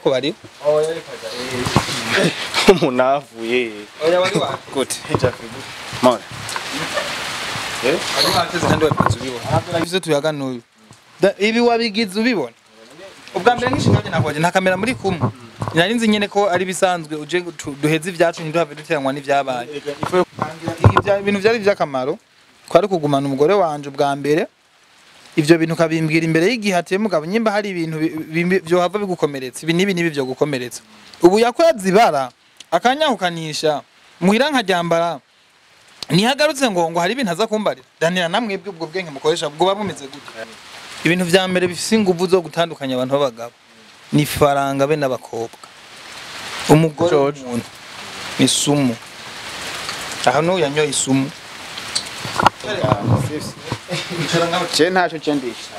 ko bari umuntu avuye oya wari wa gute mora wari wateze kandi wabigize ubibona ivyo tuyaga n'uyu Da- ibi wabigize ubibona ubwa mbere nk'ishinga nakoje nta kamera muri kumwe nari nzi nyene ko ari bisanzwe uje tu- duheze ivyacu ntiduhave duteranwa n'ivyabaye Ivya- ibintu vyari vy'akamaro kwari kugumana umugore wanje ubwa mbere ivyo bintu ukabimbwira imbere y'igihe atiye mugabo nyimba hari ibintu bi- bi- vyohava bigukomeretsa ibi n'ibi n'ibi vyo gukomeretsa ubu yakoze ibara akanyahukanisha muhira nkaryambara ntihagarutse ngo ngo hari ibintu aza kumbarira danira namwebwe ubwo bwenge mukoresha bwoba bumeze gute ibintu vya mbere bifise inguvu zo gutandukanya abantu b'abagabo ni faranga be n'abakobwa umugore George. w'umuntu ni sumu aha n'uyu yanyoye isumu je ntaco je ndisha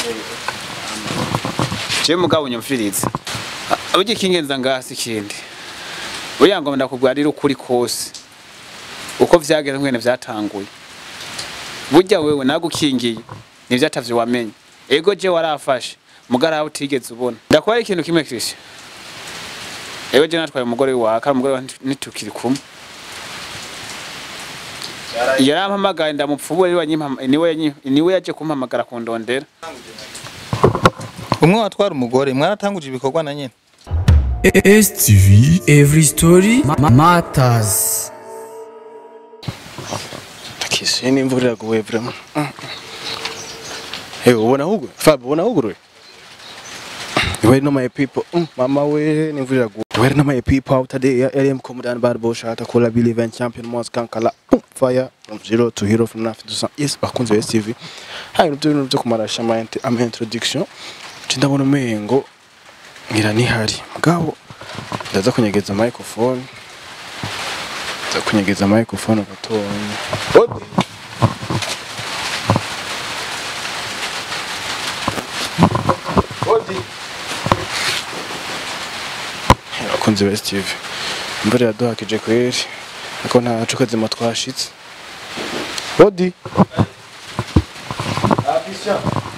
je mugabo nyumvirize burya ikingenza ngasi ikindi buriya ngo ndakubwarira ukuri kose uko vyageze mwene vyatanguye burya wewe nagukingiye nivyo atavyo wamenye ego je warafashe mugara aho utigeze ubona ndakubaye ikintu kimwe Christian ego je natwaye umugore wawe kandi umugore wawe nitukiri kumwe yarampamagaye ndamupfubura niwe yanyimpama- niwe yanyi- niwe yaje kumpamagara kundondera umwe watwara umugore mwaratanguje ibikorwa na nyene STV Every Story ma- Matters Kisi n'imvura iraguye vraiment. Hey, ubona hugo? Fab, ubona hugo? Where no my people? Mm, mama we n'imvura iraguye. Where no my people out today? LM Commandant Bad Boss Shata Cola Bill Event Champion Mons Kankala. Boom, fire from zero to hero from nothing to some. Yes, bakunze STV. Hayi rubyo bintu byo kumarasha ama int- ama introduction. Cindabona umengo ngira nihari. Mugabo ndaza kunyegeza microphone. Ndaza kunyegeza microphone gatonya. Odi. Odi. Abakunzi ba STV. Imvura yaduhakije kweri. Ariko nta cuka zima twashitse. Odi. Abisha.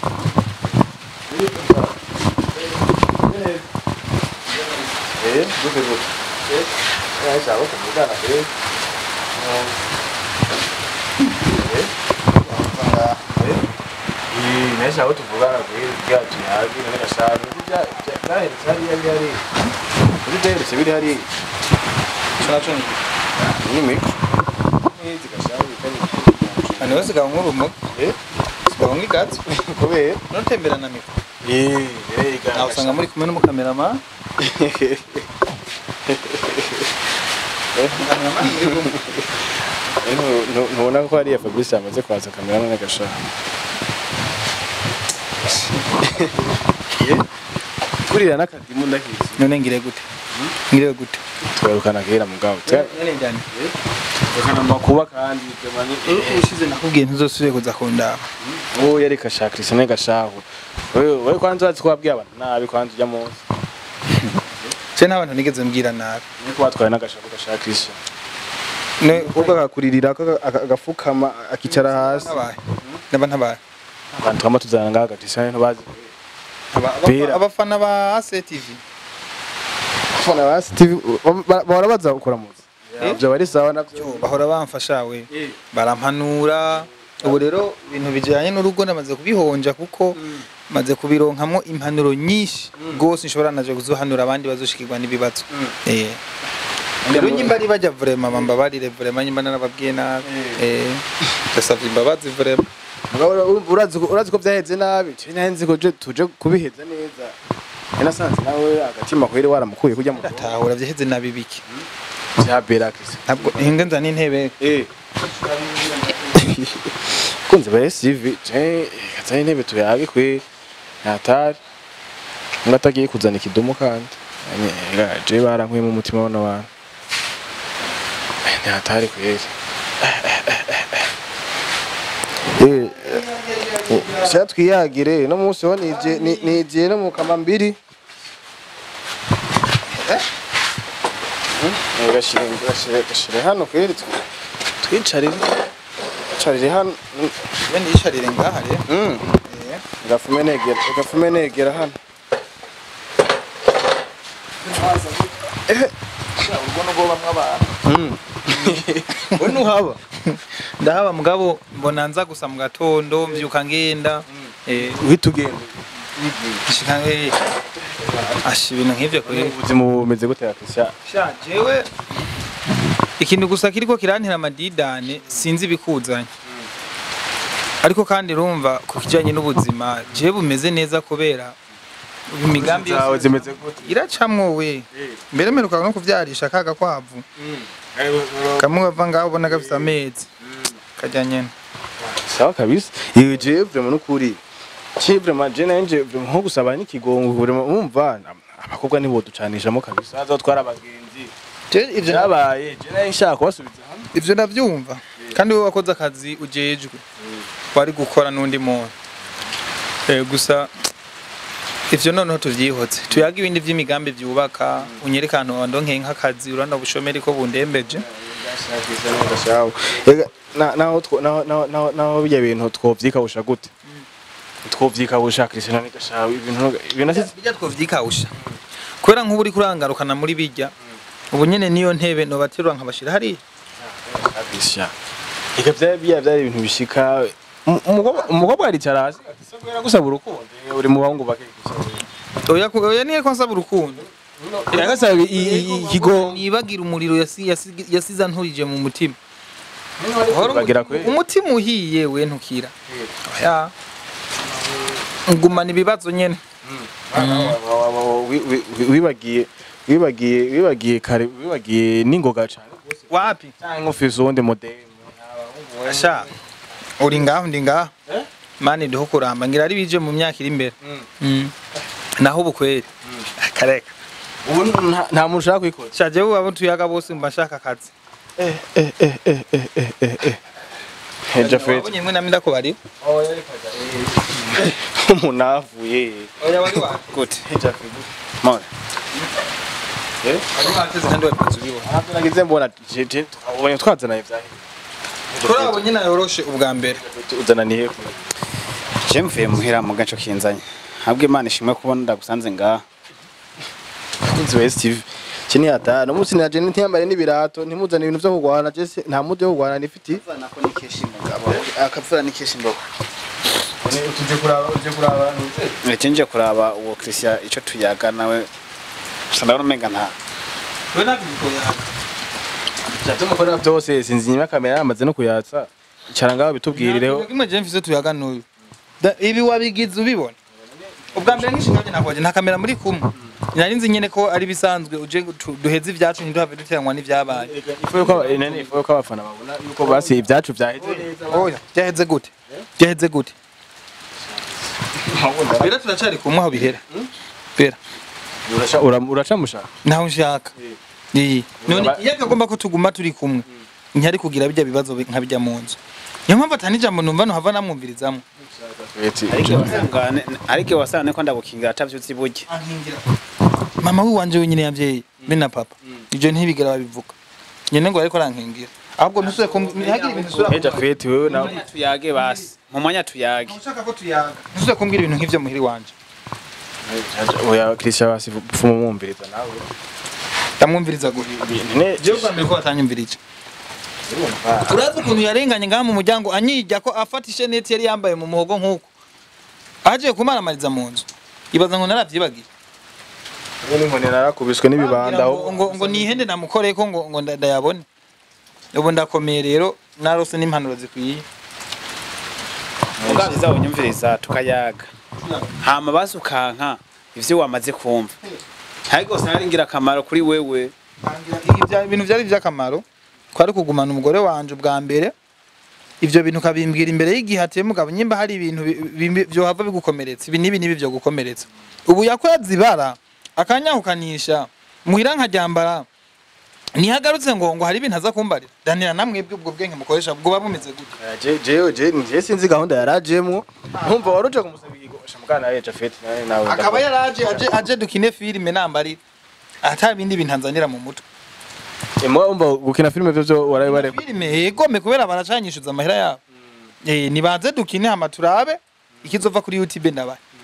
Eh, duke duke. Eh, ya sawa kuvugana eh. Nesha aho tuvugana kuri byacu yaje ngira shaje byaheretse hariya byari kuri byaheretse biri hariya naco ni miko n'izi gashaje kari ani wese gaba nk'urumogi eh sigaba nk'igatsi kubera notembera na mikro eh rega nawe usanga muri kumwe n'umukamerama ntubona ko hariya Fabrice yamaze kwaza kamera none gashaje kurira n'akadimu ndakizi none ngire gute ngire gute twerukana kera mugabo none njyane twerukana makuba kandi ushize nakubwiye ntuzosubire kuza kundaba uwo yari gashaka Christian gashaho wewe wewe kwanza wazi ko wabwiye abantu nabi kwanza ujya munsi se nta bantu nigeze mbwira nabi niko watwaye n'agashaka gashaka Christian Ne- ubwo akakuririra aka- aka- agafukama akicara hasi ntabaye naba ntabaye abantu twama tuzana ngaha Christian ntibazi Aba- aba- Bera. abafana ba ACTV fona ba Steve ba- bahora baza gukora muzi Eh? ibyo bari sawa navyo Yo, bahora bamfasha we barampanura ubu rero ibintu bijyanye n'urugo namaze kubihonja kuko maze kubironkamwo impanuro nyinshi rwose nshobora naje kuzohanura abandi bazoshikirwa n'ibibazo Eh. rero nyimba ari bajya vrema bambabarire vrema nyimba narababwiye nabi Eh, ndasavye imbabazi vrema Mugabo ura- urazi ko- urazi ko byaheze nabi je nari nzi ko je tuje kubiheza neza nasanze nawe agatima kwere waramukuye kujya mu tahura vyaheze nabi biki bya Bera Christian ntabwo hinge nzana intebe eh kunze ba SUV je kazanye intebe tuyage kwe natari ngo atagiye kuzana ikidumu kandi Anye, je barankuye mu mutima w'ano bantu natari kweri eh sha twiyagire no munsi ho nije ni- nigiye no mu kamambiri Eh, gashire gashire gashire hano kweri tw- twicarire twicarire hano we nisharire ngaha rero Mm. Eh. gafume negera gafume negera hano ubwo nubwo abantu we nuhaba ndahaba mugabo mbona nza gusa mu gatondo mbyuka ngenda eh uhita ugenda shika eh ashi ibintu nk'ivyo kuri ubuzima bumeze gute yakisha sha jewe ikintu gusa kiriko kirantera amadidane sinzi ibikuzanye ariko kandi urumva ku kijanye n'ubuzima jewe bumeze neza kubera imigambi zawe yose zimeze gute iracamwo we mbere mperuka no kuvyarisha kaga kwavu kamwe bava ngaho ubona gafise amezi kajya nyene sawa kabisa yewe je vraiment nukuri je vraiment je nanje vraiment nko gusaba n'ikigongo vraiment umva abakobwa nibo ducanishamo kabisa azotwara abagenzi Je ivyo byabaye je nari nshaka kubasubiza hamwe ivyo ndavyumva kandi wowe wakoze akazi ujejwe wari gukora n'undi muntu Eh, gusa ivyo noneho tuvyihotse tuyaga ibindi vy'imigambi vyubaka unyereka ahantu wandonkeye nk'akazi urabona ubushomeri ko bundembeje Gashaho. Ega na naho two naho naho naho naho bijya bintu twovyikabusha gute twovyikabusha Christian ni gashaho ibintu ibintu asi bijya twovyikawusha kubera nk'ubu uriko urangarukana muri bijya ubu nyene niyo ntebe nobaterura nkabashira hariya kabisha eka byari byari byari ibintu bishika Umu- umukobwa umukobwa aricara hasi ati kubera gusaba urukundo uri mu bahungu bake oya ku- oya niyo ko nsaba urukundo yagasaba ikigongo nibagira umuriro yasi- yasi- yasize anturije mu mutima bagira kwe umutima uhiye we ntukira oya ngumana ibibazo nyene wibagiye wibagiye wibagiye kare wibagiye n'ingoga cyane wapi cyangwa ufise uwundi modeli asha uri ngaho ndi ngaho mani ndiho kuramba ngira ari bije mu myaka iri imbere Mm. naho ubu kweri kareka ubu nta- nta muntu ushaka kwikora sha jewe abo tuyaga bose mba nshaka akazi Jafet wabonye mwe namwe ndakubari umuntu avuye oya wari wapi gute Jafet mora wari wateze kandi wabizi ubibona ntabwo nagize mbona je je twabonye twazanaye vyahe kuri abo nyine yoroshe ubwa mbere uzananiye je mvuye muhira mu gaco kinzanye habwe imana ishimwe kubona ndagusanze ngaha kunzi wa Steve chini hata no musi na je ntiyambare n'ibirato ntimuzane ibintu vyo kugwana je se- nta mude wo kugwana nifiti nako nikesha imugabo akapfura nikesha imbogo tuje kuraba tuje kuraba Ece nje kuraba uwo Christian ico tuyaga nawe sandabona umenga nta we nabiko yaga Cyatuma ukora byose sinzi nyuma kamera yamaze no kuyatsa icara ngaho bitubwirireho kimwe je mfise tuyaga n'uyu Da- ibi wabigize ubibona ubwa mbere nk'ishinga nakoje nta kamera muri kumwe nari nzi nyene ko ari bisanzwe uje tu- duheze ivyacu ntiduhave duteranwa n'ivyabaye ifu yuko nene ifu yuko abafana babona yuko basi ibyacu byaheze neza oya byaheze gute byaheze gute bera turacari kumwe aho bihera bera uraca ura- uracamushaka naho nshaka iyi none iyo akagomba ko tuguma turi kumwe ntiyari kugira bijya bibazo bi- nka bijya mu nzu niyo mpamvu atani ijambo numva nohava namwumvirizamo ariko wasanga ko ndabukingira atavyutse iburyo mama wiwanje wenyine yavyeyi be na papa ivyo ntibigera babivuga nyene ngo ariko arankingira ahubwo ntusubire ku ntihagire ibintu usubira Eja feti wewe nawe tuyage basi mu mwanya tuyage ushaka ko tuyaga ntusubire kumbwira ibintu nk'ivyo muhiri wanje oya Christian basi fumo mwumviriza nawe ndamwumviriza gute ne jewe bwa mbere ko batanyumvirije urazi ukuntu yarenganye ngaha mu muryango anyijya ko afata isheneti yari yambaye mu muhogo nk'uko aje kumaramariza mu nzu ibaza ngo naravyibagiye n'inkoni narakubiswe n'ibibanda ngo, ngo, ngo nihende namukoreye ko ngo, ngo nda- ndayabone ubu ndakomeye rero narose n'impanuro zikwiye ubwabyiza bunyumviriza tukayaga hama basi ukanka ivyo wamaze kumva ariko sinari ingirakamaro kuri wewe Ibya- ibintu byari iby'akamaro twari kugumana umugore wanje ubwa mbere ivyo bintu ukabimbwira imbere y'igihe ateye mugabo nyimba hari ibintu bi- bi- vyohava bigukomeretsa ibi n'ibi n'ibi vyo gukomeretsa ubu yakweza ibara akanyahukanisha muhira nkaryambara ntihagarutse ngo ngo hari ibintu aza kumbarira danira namwebwe ubwo bwenge mukoresha bwoba bumeze gute je je je je sinzi gahunda yarajemwo ntumva waruje kumusaba igikosha mukana Eja feti nawe nawe akaba yaraje aje aje dukine filime nambarira ata bindi bintu anzanira mu mutwe Emwa umva gukina filime byo byo waraye bare filime yegome kubera baracanyishuza amahera yabo eh nibanze dukine hama turabe ikizova kuri YouTube ndabaye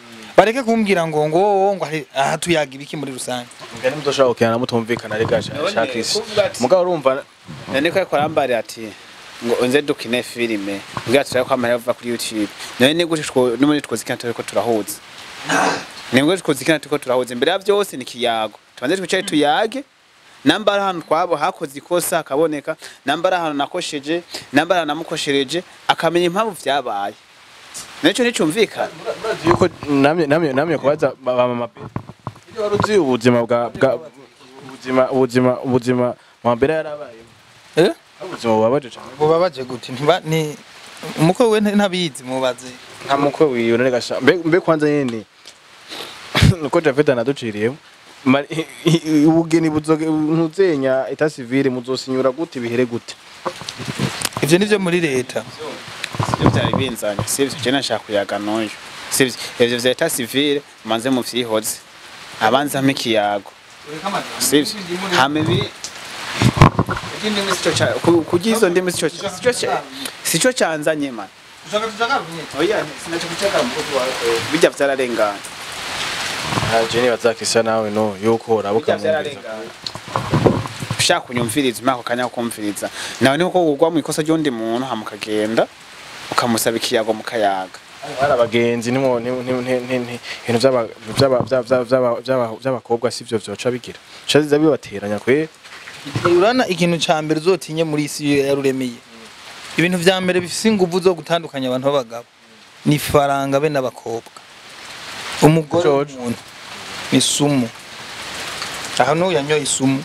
bareke kumbwira ngo ngo ngo hari- aha tuyaga ibiki muri rusange ngani muzoshobora gukina mutumvikana ari gasha None shakisi kuvuga ati- mugabo urumva none ko ariko arambara ati ngo unze dukine filime ubwira turabe ko amahera ava kuri youtube none ni gute two n'ubundi twozikina turiko turahuza ni gute twozikina turiko turahuza imbere ya byose ni kiyago tubanze twicare tuyage namba ari ahantu twabo hakoze ikosa akaboneka namba ari ahantu nakosheje namba ari ahantu namukoshereje akamenya impamvu vyabaye nicyo nicumvikana murazi yuko namye namye namye kubaza ba ba mama pe iyo wari uzi ubuzima bwa bwa ubuzima ubuzima ubuzima mama mbere yarabaye eh ubuzima bubabaje cyane bubabaje gute ntiba ni umukwe we ntabizi mubaze nta mukwe wiyo none gasha mbe mbe kwanza nyene nuko Japhet anaduciriyemo Ma- i- i- ubugeni buzoge ntuzenya eta civile muzosinyura gute bihere gute ivyo nivyo muri leta sivyo vyari binzanye sivyo je nashaka kuyaga n'uyu sivyo ivyo vya eta civile manze muvyihoze abanza mpa ikiyago sivyo hama ibi indimi sico ca ku- kurya izo ndimi sico sico ca- sico canzanye man oya sinaco kucaka mukozi wawe bijya vyararengana aje ni bazakisa nawe no yuko urabuka bijya vyararengana ushaka kunyumviriza umwaka kanya ko kumviriza nawe ni uko ugwa mu ikosa ry'undi muntu hama ukagenda ukamusaba ikiyago mukayaga hari abagenzi nimwo ibintu by'aba- by'aba- by'aba- by'aba- by'aba- by'abakobwa sivyo vyoca bigira shaziza bibateranya kwe urana ikintu ca mbere uzotinye muri isi iyo yaruremeye ibintu vya mbere bifise inguvu zo gutandukanya abantu b'abagabo ni faranga be n'abakobwa umugore George. w'umuntu ni sumu aho n'uyu yanyoye isumu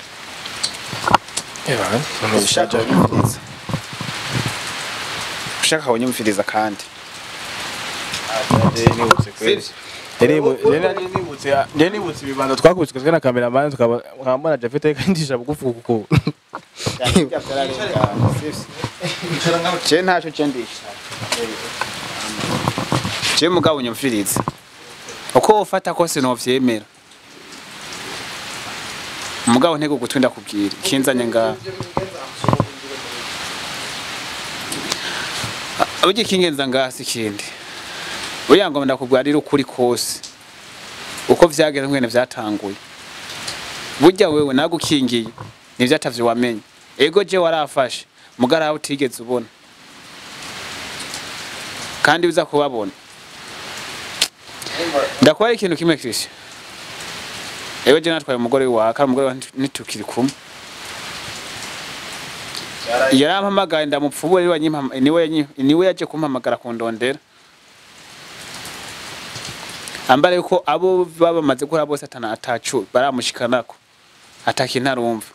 ushaka kunyumviriza ushaka kunyumviriza kandi nibutse kweli njye nibutse ibibanza twakubiswe twe na kameramani tukaba nkambona Japhet ariko andisha bugufi kuko je ntaco je ndisha je mugabo unyumviriza uko wofata kose novyemera umugabo ntego gutwi ndakubwira ikinzanye ngaha burya ikingenza ngaha si ikindi buriya ngo ndakubwira ari ukuri kose uko vyageze mwene vyatanguye burya wewe nagukingiye nivyo atavyo wamenye ego je warafashe mugara utigeze ubona kandi uza kubabona ndakuba ari ikintu kimwe Christian ego je natwaye umugore wawe kandi umugore wawe nitukiri kumwe yarampamagaye ndamupfubura niwe yanyimpama- niwe yanyi- niwe yaje kumpamagara kundondera ambara yuko abo baba bamaze gukora bose atana atacu baramushikanako atakintu arumva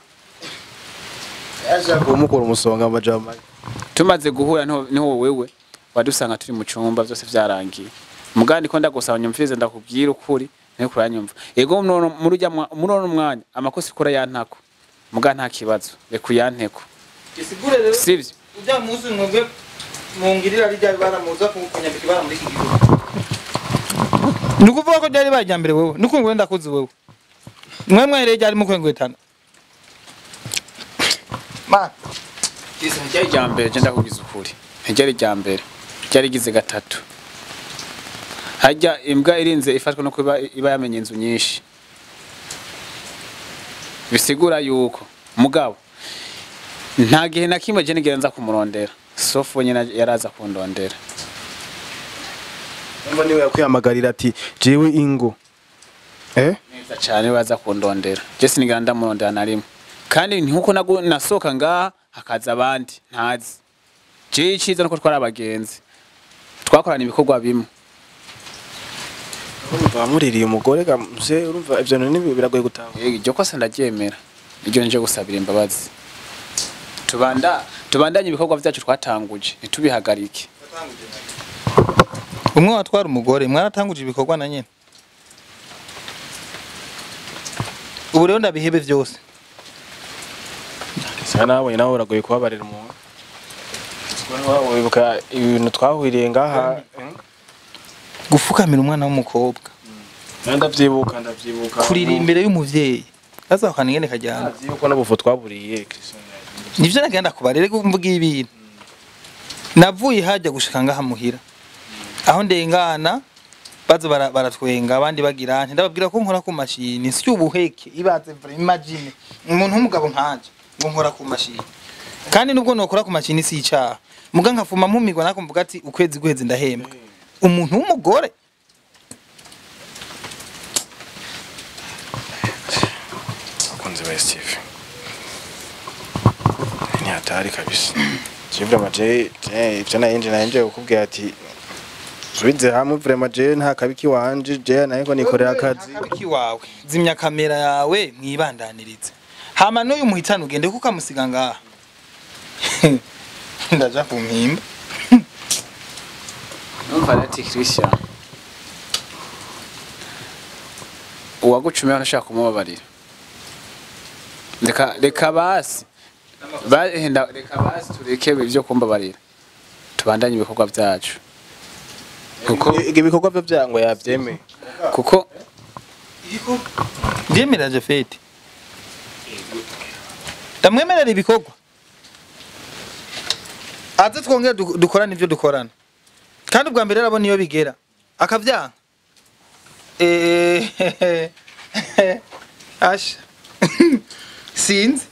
kumukura umusonga amajama tumaze guhura niho niho wewe wadusanga turi mu cyumba byose byarangiye mugandi ko ndagusaba nyumvirize ndakubwira ukuri niho kuranyumva yego muno muri ujya mwa- muri uno mwanya amakosa ikora yantako muga nta kibazo reka uyanteko isigure rero sivyo ujya munsi mwebwe mungirira rijya baramuza kunyambika ibara muri iki gihugu ni ukuvuga ko ryari bajya mbere wewe ni ukuntu wenda kuzi wewe mwe mwereye ryari mukwengwetana ma ryari rya mbere je ndakubwiza ukuri ntiryari rya mbere ryari rigize gatatu hajya imbwa irinze ifatwa no kuba iba yamenye inzu nyinshi bisigura yuko mugabo nta gihe na kimwe je nigera nza kumurondera sofu nyine yaraza kundondera Umva niwe yakwihamagarira ati jewe ingo eh neza cyane baza kundondera je sinigera ndamurondera na rimwe kandi nkuko nagu- nasohoka ngaha hakaza abandi ntazi je iciza nuko twari abagenzi twakorana ibikorwa bimwe urumva wamuririye umugore gamse urumva ivyo bintu nibi biragoye gutaha Eh, iryo kosa ndaryemera iryo nje gusabira imbabazi tubanda tubandanye ibikorwa byacu twatanguje ntitubihagarike umwe watwara umugore mwaratanguje ibikorwa na nyine ubu rero ndabihebe byose Sasa nawe nawe uragoye kubabarira umuntu Wa- wibuka ibintu twahwiriye ngaha gufukamira umwana w'umukobwa eh? ndavyibuka ndavyibuka kurira imbere y'umuvyeyi azahukana ingene kajyana ndavyibuka n'ubufu twaburiye Christian nivyo nagenda kubarere mvuga ibintu navuye hajya gushika ngaha muhira aho ndengana baza bara- baratwenga abandi bagira nti ndababwira ko nkora ku mashini si ubuheke ibaze vra imagine umuntu w'umugabo nkanje ngo nkora ku mashini kandi nubwo nokora ku mashini si icaha muga nkafuma mpumigwa nako mvuga ati ukwezi guheze ndahembwa umuntu w'umugore abakunzi ba Steve ni hatari kabisa Jevra maje ibyo nayinje nayinje kukubwira ati subize hamwe vraiment je nta kabiki wanje je nayiko nikorera akazi akabiki wawe zimya kamera yawe mwibandanirize hama n'uyu muhitano ugende kuko amusiga ngaha ndaja ku mpimba numva ati Christian uwagucumiyeho ntashaka kumubabarira reka reka basi bahenda reka basi tureke ibyo kumbabarira tubandanye ibikorwa byacu kuko ibyo bikorwa byo byango yabyemeye kuko ndemera jafeti ndamwemerera ibikorwa aze twongere du- dukorane ibyo dukorana kandi ubwa mbere arabona iyo bigera akavyanga Eh, asha sinzi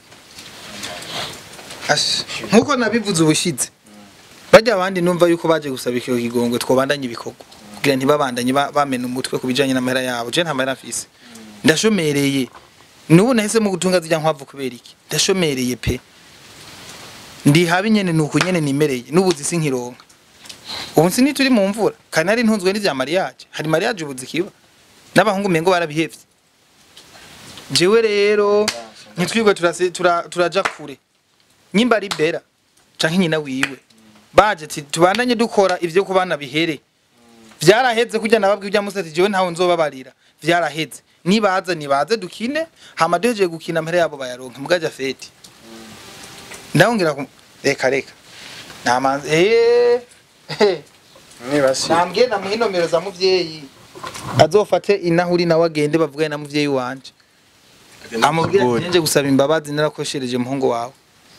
asha nkuko nabivuze ubushize bajya abandi numva yuko baje gusaba icyo kigongwe twobandanye ibikorwa kugira ntibabandanye ba- bamena umutwe ku bijanye n'amahera yabo je nta mahera mfise ndashomereye nubu nahisemo gutunga zijya nkwavu kubera iki ndashomereye pe ndi habi nyene nuko nyene nimereye nubuzi sinkironka ubu si turi mu mvura kandi nari ntunzwe n'ivya mariage hari mariage ubu zikiba n'abahungu mengo barabihevye jewe rero ntitwirwe turase- tura- turaja kure nyimba ari bera canke nyina wiwe baje ati tubandanye dukora ivyo ku bana bihere vyaraheze kurya nababwiye ujya musati jewe ntawe nzobabarira vyaraheze nibaza nibaze dukine hama duhejeje gukina amahera yabo bayaronka mugaja feti ndabongira ku reka reka namanze eh eh nibasi nambwiye namuha inomero za muvyeyi azofate inahuri nawe agende bavugane na muvyeyi wanje amubwira ati nje gusaba imbabazi narakoshereje muhungu wawe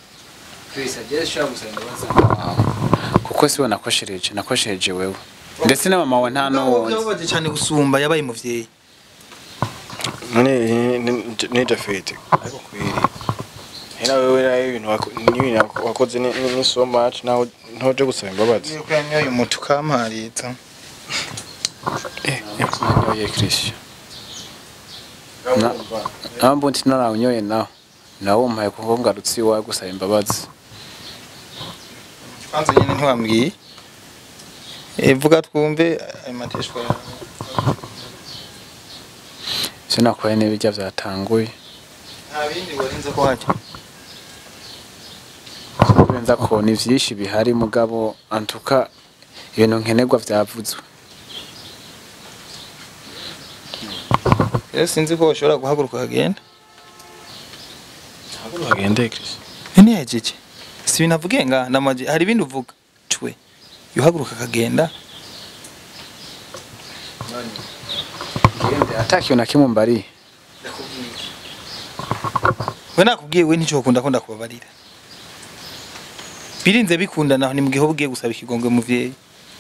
kuko siwe nakoshereje nakoshereje wewe ndetse na mama we nta n'uwundi yababaje cyane gusumba yabaye muvyeyi none ni Jafete ariko kwiri hena wewe nayo ibintu wako- n'ibintu wakoze ni ni- ni so much naho ntoje gusaba imbabazi yuko yanyoye umuti ukamparitsa nanyoye Christian nawe mbundi narawunyoye nawe nawe umpaye kuko ngarutse iwawe gusaba imbabazi kwanza nyine ntiwambwiye Eh, vuga twumve ayo mateshwa yawe sinakubaye n'ibirya byatanguye nta bindi warinze ko hajya benza ko ni vyinshi bihari mugabo antuka ibintu nkenerwa vyavuzwe rero sinzi ko ushobora guhaguruka ukagenda hagende Chris ntiyahejeje si ibintu avuge nga ndamaje hari ibindi uvuga cwe yuhaguruka akagenda atakiyo na kimwe mbari we nakubwiye we nticyo ukunda ko ndakubabarira birinze bikundana ni mu gihe uba ugiye gusaba ikigongwe muvyeyi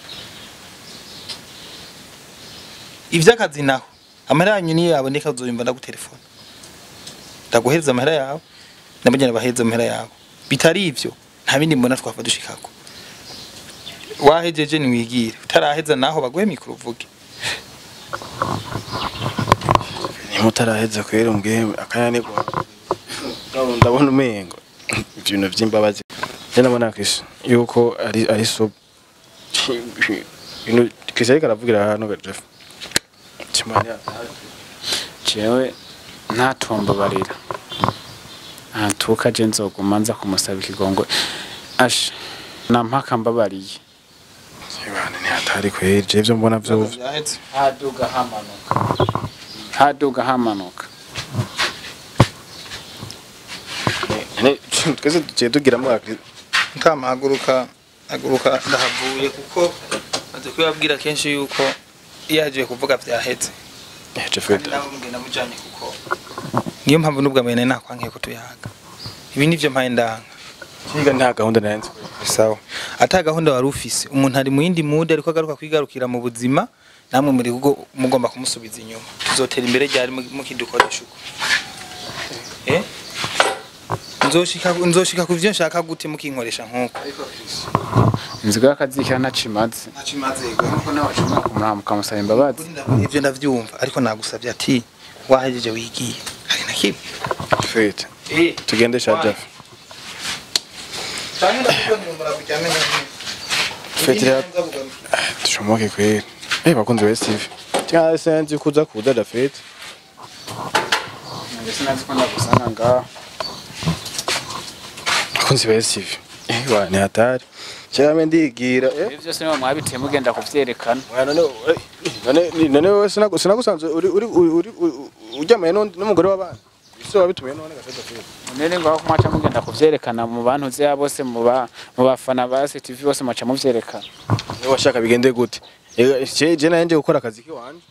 ivy'akazi naho amahera yanyu niyo yaboneka uzoyumva ndagutelefona ndaguhereza amahera yawe nabagenda bahereza amahera yawe bitari ivyo nta bindi mbona twafa dushikako wahejeje niwigire utaraheza naho baguhe mikoro uvuge nimutaraheza kwera umbwiye akananirwa Ndabona- ndabona umengo ibintu vy'imbabazi je nabona Chris yuko ari ari so ibintu Chris ariko aravugira hano ga Jeff Chimani jewe ntatombabarira antuka je nzoguma nza kumusaba ikigongwe asha nampaka mbabariye Ibana ni hatari kwera je ivyo mbona vyo vyaheze haduga hamanuka haduga hamanuka ne twese tugiye tugiramo Chris ntamahaguruka haguruka ndahavuye kuko maze kubabwira kenshi yuko iyo yagiye kuvuga vyaheze Jeff kandi nawe mugenda mujanye kuko niyo mpamvu n'ubwa mbere nari nakwankiye ko tuyaga ibi nivyo mpaye ndanga Kiga nta gahunda nanze sawa ata gahunda wari ufise umuntu ari mu yindi mude ariko agaruka kwigarukira mu buzima namwe muri rugo mugomba kumusubiza inyuma tuzotera imbere ryari mu- mukidukoresha uko eh nzoshika nzoshika ku byo nshaka gute mukinkoresha nkuko inzigo y'akazikira ntacimaze ntacimaze nuko nawe wacumura kumuraha mukamusaba imbabazi ivyo ndavyumva ariko nagusavye ati wahejeje wigiye hari na kimwe fete eh tugende shaja cyane ndakubona kujyame fete rero tushomoke kweli eh bakunzi ba Steve cyangwa senzi kuza kuza da fete nanjye sinazi ko ndagusanga ngaho bakunzi ba Steve eh wa ni hatari cyangwa ndigira eh ibi byose niba mwabiteye mugenda kuvyerekana Oya, none eh, none none wowe sinagu- sinagusanze uri uri uri uri- ujyamaye n'undi- n'umugore w'abana ese wabitumiye none gashaka fete none ngaho ko mwaca mugenda kuvyerekana mu bantu uziya bose mu ba mu bafana ba CTV bose mwaca muvyerekana niba washaka bigende gute Eh, je je naje gukora akazi kiwanje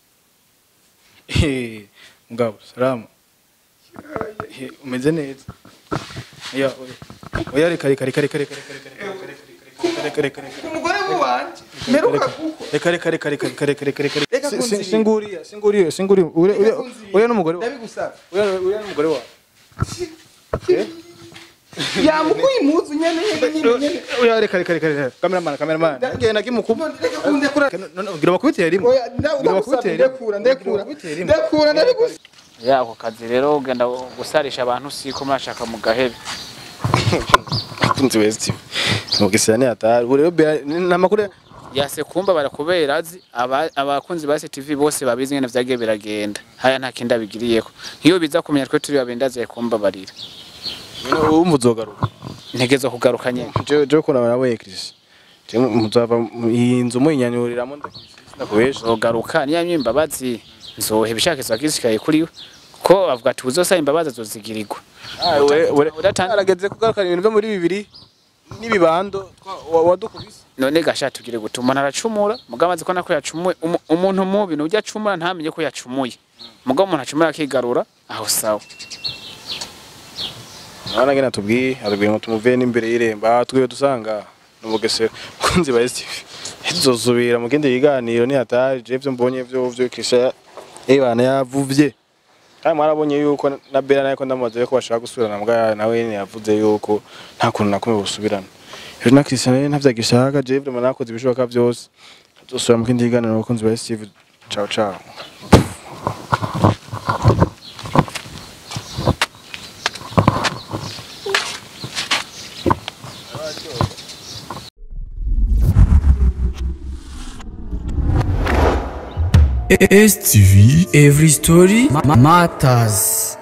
Eh, mugabo salamu Eh, umeze neza ya oya oya reka reka reka reka reka reka reka reka reka reka reka umugore wanje meruka kuko reka reka reka reka reka reka reka reka Reka Si- si- kunzibira. singuriya singuriya singuriya uriya uriya uriya n'umugore wawe ndabigusaba uriya uriya n'umugore wawe yamukuye impuzu nyene nyene nyene nyene uriya reka reka reka reka cameraman cameraman ngiye nagimukuba reka kundekura none ugira bakubitira rimwe oya ndagusaba ndekura ndekura ndekura ndabigusaba ya ako kazi rero ugenda gusarisha abantu siko murashaka mu gahebe kunzi westi mugisira ni hatari ubu rero Bella- ni ni amakuru yase kumba barakubera azi aba- abakunzi ba CTV bose babizi ngene vyagiye biragenda haya nta kindi abigiriyeko nk'iyo biza kumenya twe turi babendaze kumba barira wumva uzogaruka ntegezo kugaruka nyene je je kuna nawe Chris je muzava mu- iyi nzu muyinyanyuriramo ndakubesha zogaruka niyo yamye imbabazi nzohe ibishakizo agishikaye kuri we ko avuga ati uzosaba imbabazi azozigirirwa Udatanze- arageze kugarukana ibintu byo muri bibiri n'ibibando twa- wa- wadukubise none gasha tugire gute umuntu aracumura mugabo azi ko nako yacumuye Umu- umuntu mubi nujya acumura ntamenye ko yacumuye mugabo umuntu acumura akigarura aho sawa Mwana ngena tubwiye atubwiye ngo tumuvuye n'imbere y'irembo aha twiwe dusanga n'umugesera kunzi ba Steve tuzosubira mu kindi kiganiro ni hatari je byo mbonye byo byo kisha eh bana yavuvye kandi mwarabonye yuko na Bella nayo ko ndamubaza ko bashaka gusubirana mbwa nawe nyene yavuze yuko nta kuntu nakumwe busubirana rero na Christian rero ntavyagishaka je byo nakoze ibishoboka byose tuzosubira mu kindi kiganiro bakunzi ba Steve ciao ciao STV Every Story ma- Matters